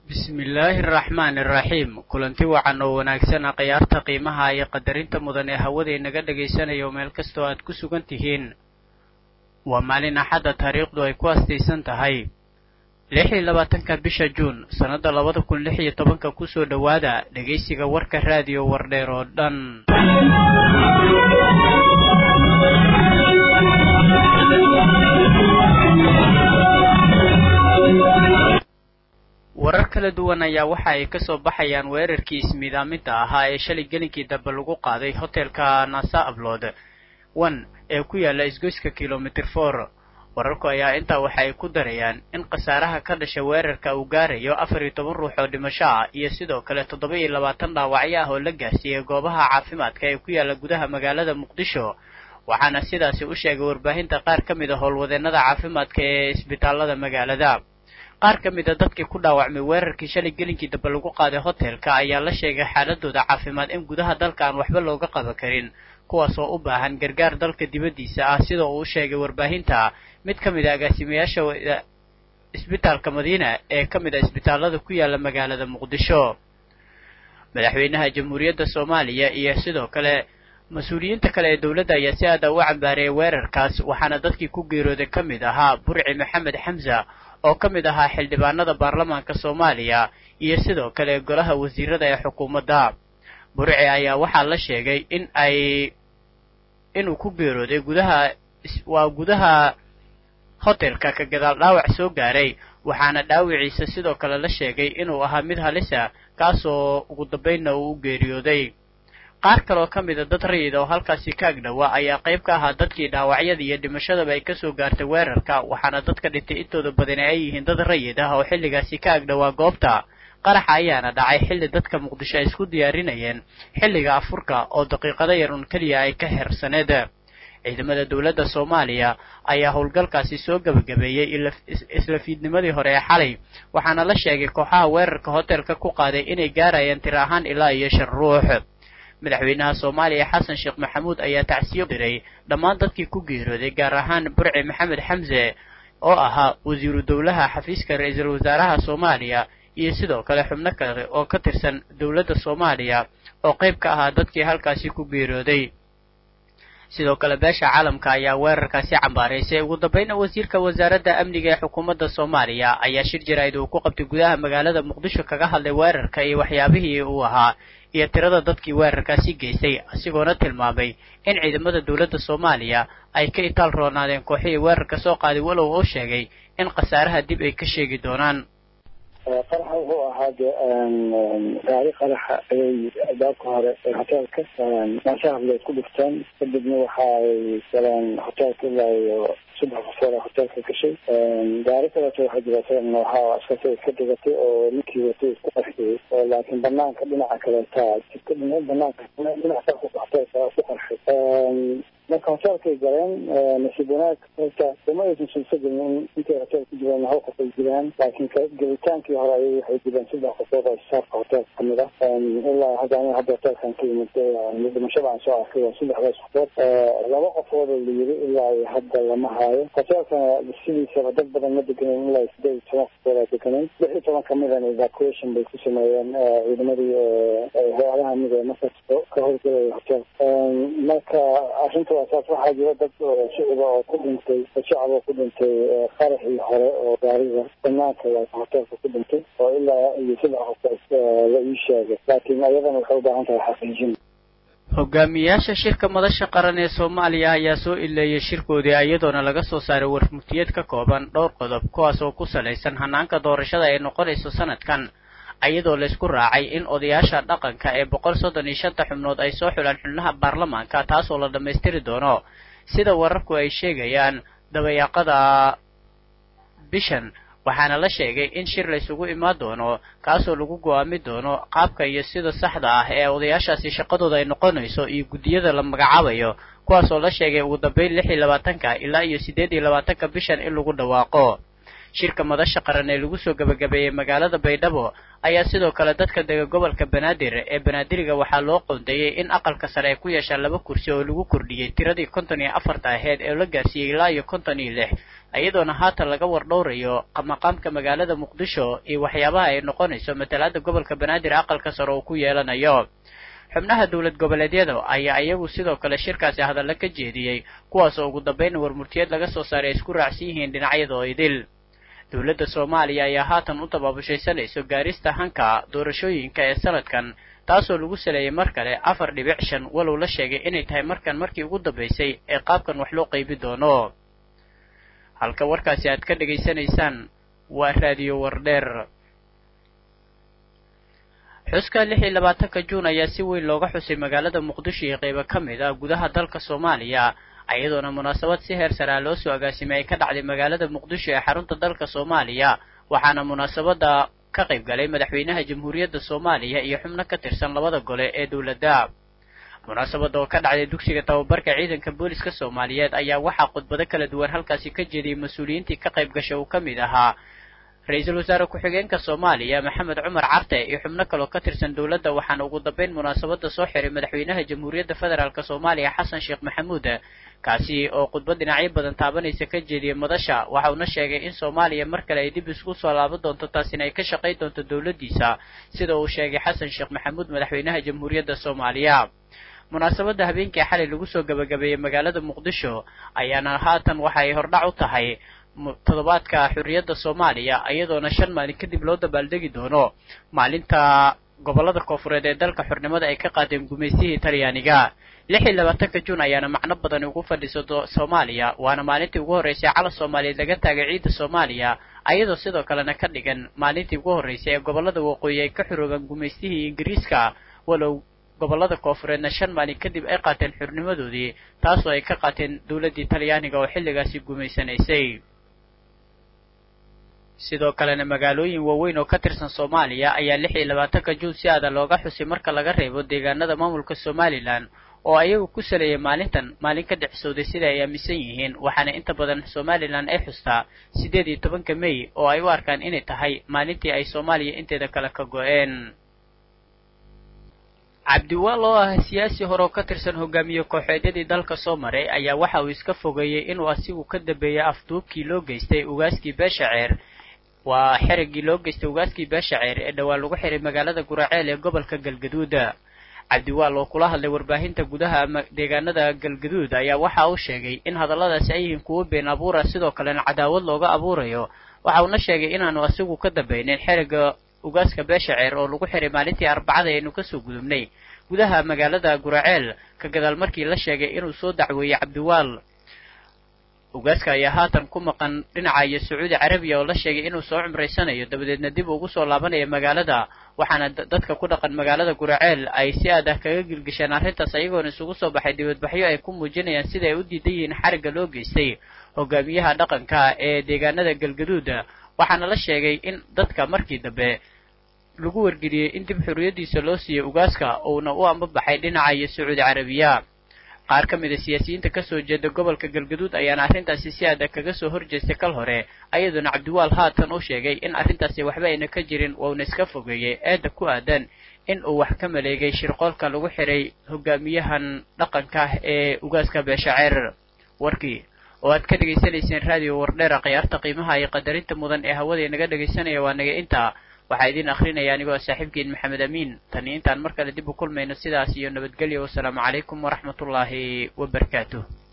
bismillaahi araxmaani araxiim kulanti wacan oo wanaagsan khiyaarta qiimaha iyo qadarinta mudan ee hawada inaga dhagaysanayo meel kastoo aad ku sugan tihiin waa maalin axadda taariikhdu ay ku astaysan tahay lix iyo labaatanka bisha juun sannadda labada kun lix iyo tobanka kusoo dhowaada dhegaysiga warka raadiyo wardheer oo dhan warar kala duwan ayaa waxa ay ka soo baxayaan weerarkii ismiidaaminta ahaa ee shalay gelinkii dambe lagu qaaday hotelka nasa ablood one ee ku yaalla isgoyska kilomitr for wararku ayaa intaa waxa ay ku darayaan in khasaaraha ka dhasha weerarka uu gaarayo afar iyo toban ruux oo dhimasho ah iyo sidoo kale toddoba iyo labaatan dhaawacyo ah oo la gaarsiiyey goobaha caafimaadka ee ku yaalla gudaha magaalada muqdisho waxaana sidaasi u sheegay warbaahinta qaar ka mid a howlwadeennada caafimaadka ee isbitaallada magaalada qaar ka mid a dadkii ku dhaawacmay weerarkii shalay gelinkii dambe lagu qaaday hotelka ayaa la sheegay xaaladooda caafimaad in gudaha dalka aan waxba looga qaban karin kuwaas oo u baahan gargaar dalka dibaddiisa ah sida uu u sheegay warbaahinta mid ka mid a agaasimayaasha isbitaalka madiina ee ka mid a isbitaallada ku yaalla magaalada muqdisho madaxweynaha jamhuuriyadda soomaaliya iyo sidoo kale mas-uuliyiinta kale ee dowladda ayaa si aada u cambaareeyay weerarkaas waxaana dadkii ku geerooday ka mid ahaa burci maxamed xamsa oo ka mid ahaa xildhibaanada baarlamaanka soomaaliya iyo sidoo kale golaha wasiirada ee xukuumadda burci ayaa waxaa la sheegay in ay inuu ku geerooday gudaha waa gudaha hotelka ka gadaal dhaawac soo gaaray waxaana dhaawiciisa sidoo kale la sheegay inuu ahaa mid halisa kaasoo ugu dambaynna uu u geeriyooday qaar kaloo ka mid a dad rayida oo halkaasi ka agdhowa ayaa qayb ka ahaa dadkii dhaawacyada iyo dhimashadaba ay kasoo gaartay weerarka waxaana dadka dhintay intooda badani ay yihiin dad rayid ah oo xilligaasi ka agdhowaa goobta qaraxa ayaana dhacay xilli dadka muqdisho ay isku diyaarinayeen xilliga afurka oo daqiiqado yar un keliya ay ka hersaneed ciidamada dowladda soomaaliya ayaa howlgalkaasi soo gebagabeeyey isla fiidnimadii hore ee xalay waxaana la sheegay kooxaha weerarka hotelka ku qaaday inay gaarayaan tir ahaan ilaa iyo shan ruux madaxweynaha soomaaliya xasan sheekh maxamuud ayaa tacsiyo diray dhammaan dadkii ku geerooday gaar ahaan burci maxamed xamse oo ahaa wasiiru dowlaha xafiiska ra-iisul wasaaraha soomaaliya iyo sidoo kale xubno kale oo ka tirsan dowladda soomaaliya oo qayb ka ahaa dadkii halkaasi ku geerooday sidoo kale beesha caalamka ayaa weerarkaasi cambaaraysay ugu dambayna wasiirka wasaaradda amniga ee xukuumadda soomaaliya ayaa shir jaraa'id uu ku qabtay gudaha magaalada muqdisho kaga hadlay weerarka iyo waxyaabihii uu ahaa iyo tirada dadkii weerarkaasi geystay isagoona tilmaamay in ciidamada dowladda soomaaliya ay ka itaal roonaadeen kooxihii weerarka soo qaaday walow oo sheegay in khasaaraha dib ay ka sheegi doonaan qaraxa wuxuu ahaa de gaari qaraxa ayay albaabka hore ee hoteelka maasha hableed ku dhifteen kadibna waxa ay galeen hoteelka ilaa iyo saddex qofood a hoteelka gashay gaari kaleeto waxaa jira isagana waxaa askarta iska dhigatay oo ninkii watay isku qarxiyey oo laakiin banaanka dhinaca kaleeta jidka dhina banaanka dhinaca hoteelka ku qarxay marka hoteelkay galeen nasiib wanaag horta uma aysan sulso gelin in intay hotel ku jireen hal qof ay jiraan laakiin gelitaankii hore ayay waxay jireen saddex qofood oo saafka hoteelka kamid ah ilaa hadda aniga hadda hoteelkan ka yimid dhimashada aan soo arkay waa saddexdaas qofood laba qofood oo la yiri ilaa iyo hadda lama haayo hoteelkana sidiisaba dad badan ma deganen ilaa sideed iyo toban qofood aa deganen lix iyo toban kamidana evacuation bay ku sameeyeen ciidamadii hay-adaha mid ee markaas ka howlgelaya hoteelka marka arrinta saas waxaa jira dad shicida oo ku dhintay shacab oo ku dhintay qaraxii hore oo gaariga banaanka hoteelka ku dhintay oo ilaa iyo saddex qof la ii sheegay laakiin ayadana waxay u baahan tahay xaqiijin hogaamiyayaasha shirka madasha qaran ee soomaaliya ayaa soo ileeyay shirkoodii iyadoona laga soo saaray warmurtiyeed ka kooban dhowr qodob kuwaas oo ku salaysan hanaanka doorashada ay noqonayso sanadkan iyadoo laysku raacay in odayaasha dhaqanka ee boqol soddon iyo shanta xubnood ay soo xulaan xubnaha baarlamaanka taasoo la dhammaystiri doono sida wararku ay sheegayaan dabayaaqada bishan waxaana la sheegay in shir laysugu imaan doono kaasoo lagu go-aami doono qaabka iyo sida saxda ah ee odayaashaasi shaqadooda ay noqonayso iyo guddiyada la magacaabayo kuwaasoo la sheegay ugu dambeyn lix iyo labaatanka ilaa iyo siddeed iyo labaatanka bishan in lagu dhawaaqo shirka madasha qaran ee lagu soo gebagabeeyey magaalada baydhabo ayaa sidoo kale dadka dega gobolka banaadir ee banaadiriga waxaa loo qoondeeyey in aqalka sare ay ku yeeshaan laba kursi oo lagu kordhiyey tiradii konton iyo afarta aheyd ee la gaarsiiyey ilaa iyo konton iyo lix iyadoona haatan laga wardhowrayo maqaamka magaalada muqdisho iyo waxyaabaha ay noqonayso matalaada gobolka banaadir aqalka sare uu ku yeelanayo xubnaha dowlad goboleedyada ayaa iyagu sidoo kale shirkaasi hadalla ka jeediyey kuwaas oo ugu dambayn warmurtiyeed laga soo saaray ay isku raacsan yihiin dhinacyadoo idil dowladda soomaaliya ayaa haatan u tabaabashaysanayso gaarista hanka doorashooyinka ee sanadkan taasoo lagu saleeyey mar kale afar dhibic shan walow la sheegay inay tahay markan markii ugu dambaysay ee qaabkan wax loo qaybi doono halka warkaasi aad ka dhegaysanaysaan waa raadiyo wardheer xuska lix iyo labaatanka juun ayaa si weyn looga xusay magaalada muqdisho iyo qaybo ka mid ah gudaha dalka soomaaliya iyadoona munaasabad si heer saraa loo soo agaasimay ay ka dhacday magaalada muqdisho ee xarunta dalka soomaaliya waxaana munaasabada ka qayb galay madaxweynaha jamhuuriyadda soomaaliya iyo xubno ka tirsan labada gole ee dowladda munaasabada oo ka dhacday dugsiga tababarka ciidanka booliska soomaaliyeed ayaa waxaa khudbado kala duwan halkaasi ka jeediyey mas-uuliyiintii ka qayb gashay uu ka mid ahaa ra-iisul wasaare ku-xigeenka soomaaliya maxamed cumar carte iyo xubno kaloo ka tirsan dowladda waxaana ugu dambayn munaasabada soo xiray madaxweynaha jamhuuriyadda federaalk soomaaliya xasan sheekh maxamuud kaasi oo khudbad dhinacyo badan taabanaysa ka jeediyey madasha waxa uuna sheegay in soomaaliya mar kale ay dib isku soo laaban doonto taasina ay ka shaqayn doonto dowladdiisa sida uu sheegay xasan sheekh maxamuud madaxweynaha jamhuuriyadda soomaaliya munaasabadda habeenkii xalay lagu soo gebagabeeyey magaalada muqdisho ayaana haatan waxa ay hordhac u tahay toddobaadka xurriyadda soomaaliya iyadoona shan maalin kadib loo dabaaldegi doono maalinta gobollada koofureed ee dalka xornimada ay ka qaadeen gumaystihii talyaaniga lix iyo labaatanka juun ayaana macno badan ugu fadhiso soomaaliya waana maalintii ugu horreysay cala soomaaliyeed laga taagay ciidda soomaaliya ayadoo sidoo kalena ka dhigan maalintii ugu horreysay ee gobollada waqooyi ay ka xoroobaan gumaystihii ingiriiska walow gobollada koofureedna shan maalin kadib ay qaateen xurnimadoodii taasoo ay ka qaateen dowladdii talyaaniga oo xilligaasi gumaysanaysay sidoo kalena magaalooyin waaweyn oo ka tirsan soomaaliya ayaa lix iyo labaatanka juun si aada looga xusay marka laga reebo deegaanada maamulka somalilan oo ayagu ku saleeyay maalintan maalin ka dhexsooday sida ay aaminsan yihiin waxaana inta badan somalilan ay xustaa siddeed iyo tobanka mey oo ay u arkaan inay tahay maalintii ay soomaaliya inteeda kale ka go-een cabdiwaal oo ah siyaasi hore oo ka tirsan hogaamiye kooxeedyadii dalka soo maray ayaa waxa uu iska fogeeyey inuu asigu ka dambeeyey afduubkii loo geystay ugaaskii beesha ceer waa xerigii loo geystay ugaaskii beesha ceer ee dhowaan lagu xiray magaalada guraceel ee gobolka galgaduud cabdiwaal oo kula hadlay warbaahinta gudaha deegaanada galgaduud ayaa waxa uu sheegay in hadalladaasi ay yihiin kuwo been abuura sidoo kalena cadaawad looga abuurayo waxa uuna sheegay inaanu asigu ka dambaynin xeriga ugaaska beesha ceer oo lagu xiray maalintii arbacada aynu kasoo gudubnay gudaha magaalada guraceel ka gadaal markii la sheegay inuu soo dacweeyey cabdiwaal ugaaska ayaa haatan ku maqan dhinaca iyo sacuudi carabiya oo la sheegay inuu soo cumraysanayo dabadeedna dib ugu soo laabanaya magaalada waxaana dadka ku dhaqan magaalada guraceel ay si aad ah kaga gilgisheen arrintaas ayagoona isugu soo baxay dibadbaxyo ay ku muujinayaan sida ay u diidan yihiin xarigga loo geystay hogaamiyaha dhaqanka ee deegaanada galgaduud waxaana la sheegay in dadka markii dambe lagu wargeliyey in dib xorriyaddiisa loo siiyey ugaaska uuna u ambabaxay dhinaca iyo sacuudi carabiya qaar ka mid a siyaasiyiinta kasoo jeeda gobolka galgaduud ayaana arrintaasi si aada kaga soo horjeestay kal hore ayadoona cabdiwaal haatan u sheegay in arrintaasi waxba ayna ka jirin wauna iska fogeeyey eedda ku aadan in uu wax ka maleegay shirqoolka lagu xiray hogaamiyahan dhaqanka ee ugaaska beesha ceerar warkii oo aad ka dhegaysanayseen raadiyo wardheera khiyaarta qiimaha iyo qadarinta mudan ee hawada inaga dhegaysanaya waa naga intaa waxaa idiin akrinaya anigoo saaxiibkiin maxamed amiin tani intaan mar kale dib u kulmayno sidaas iyo nabadgelyo wasalaamu calaykum waraxmatullaahi wabarakaatuh